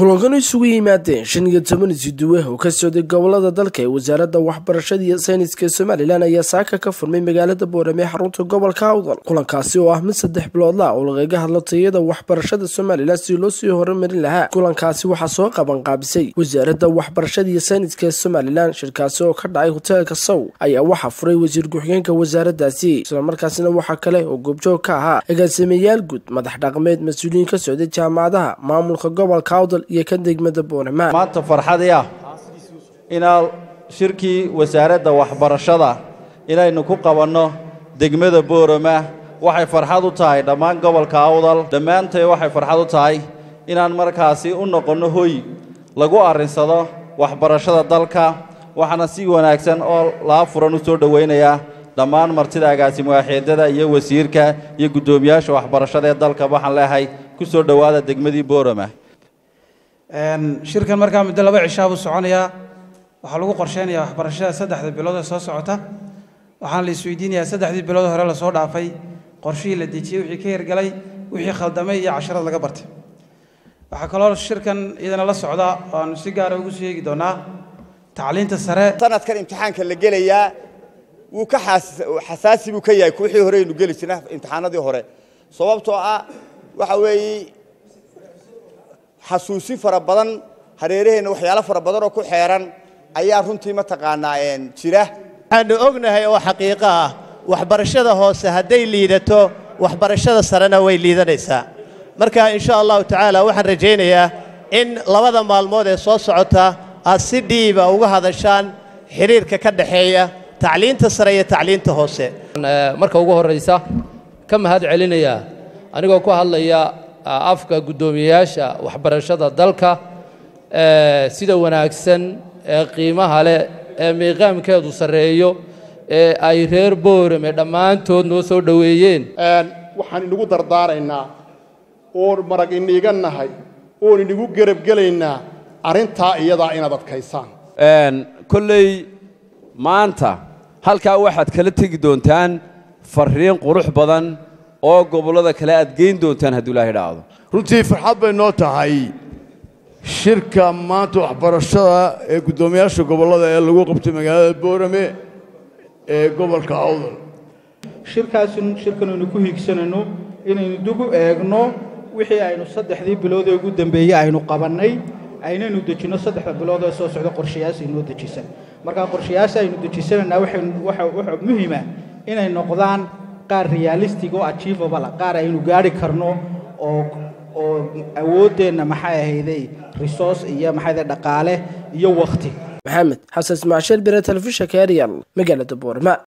kulankan isugu yimaadeen shan iyo toban isuduwe oo ka socday gobolada dalka ee wasaaradda waxbarashada iyo sayniska somalilan ayaa saaka ka furmay magaalada boorame xarunta gobolka awdal kulankaasi oo ah mid saddex biloodla oo lagaga hadlo tayada waxbarashada somalilan si loo sii horumarin lahaa kulankaasi waxaa soo qabanqaabisay wasaaradda waxbarashada iyo sayniska ee somalilan shirkaasi oo ka dhacay hoteelka sow ayaa waxaa furay wasiir ku-xigeenka wasaaraddaasi islamarkaasina waxaa kale oo goobjoog ka ahaa agaasimayaal guud madax dhaqmeed mas-uuliyiin ka socday jaamacadaha maamulka gobolka awdal iyo ka degmada boorama maanta farxadii ah inaa shirkii wasaaradda waxbarashada inaynu ku qabanno degmada boorama waxay farxad u tahay dhammaan gobolka awdal dhammaantay waxay farxad u tahay inaan markaasi u noqonno hoy lagu arrinsado waxbarashada dalka waxaana si wanaagsan oo laa furan u soo dhowaynayaa dhammaan martida agaasimuwaaxeedada iyo wasiirka iyo guddoomiyaasha waxbarashada ee dalka waxaan leehay ku soo dhowaada degmadii boorama shirkan markaa muddo laba cishaa buu soconayaa waxaa lagu qorsheynayaa waxbarashada saddexda bilood ee soo socota waxaana la isweydiinayaa saddexdii bilood hore lasoo dhaafay qorshihii la dejiyey wixii ka hirgalay wixii khaldamay iyo casharad laga bartay waxaa kaloo shirkan iyadana la socda oo aanu si gaara ugu soo eegi doonaa tacliinta sare sanadkan imtixaanka la gelayaa wuu ka xasaasi buu ka yahay kuwixii hore aynu geli jirna imtixaanadii hore sababtoo ah waxa weeye xasuusin fara badan hareeraheenna waxyaalo fara badan oo ku xeeran ayaa runtii mataqaanaa jira waxaanu ognahay oo xaqiiqo ah waxbarashada hoose hadday liidato waxbarashada sarena way liidanaysaa marka insha allahu tacaala waxaan rajaynayaa in labada maalmood ee soo socota aad si dhiiba uga hadashaan xidhiirka ka dhexeeya tacliinta sare iyo tacliinta hoose marka ugu horraysa ka mahad celinayaa anigoo ku hadlaya afka guddoomiyeyaasha waxbarashada dalka sida wanaagsan ee qiimaha leh ee miiqaamkeedu sarreeyo ee ay reer boorame dhammaantood noo soo dhoweeyeen waxaan inagu dardaaraynaa oon marag iniiga nahay oon inagu gerabgelaynaa arrintaa iyadaa inaad adkaysaan kolley maanta halkaa waxaad kala tegi doontaan farriin qurux badan oo gobollada kale aad geyn doontaan hadduu ilaahay dhaacdo runtii farxad bay noo tahay shirka maanta waxbarashada ee guddoomiyaasha gobollada ee lagu qabtay magaalada boorame ee gobolka awdal shirkaasin shirkan aynu ku hiigsanayno inaynu dugu eegno wixii aynu saddexdii bilood ee ugu dambeeyey aynu qabannay aynaynu dejinno saddexda bilood ee soo socda qorshayaas aynoo dejisan markaa qorshayaas aynu dejisanaynaa waxa muhima inay noqdaan qaar realistic oo achievable qaar aynu gaari karno oo oo awooddeenna maxay ahayday resource iyo maxay dhaqaale iyo waqti maxamed xasan ismaashiil bire telefishinka eryal magaalada boorama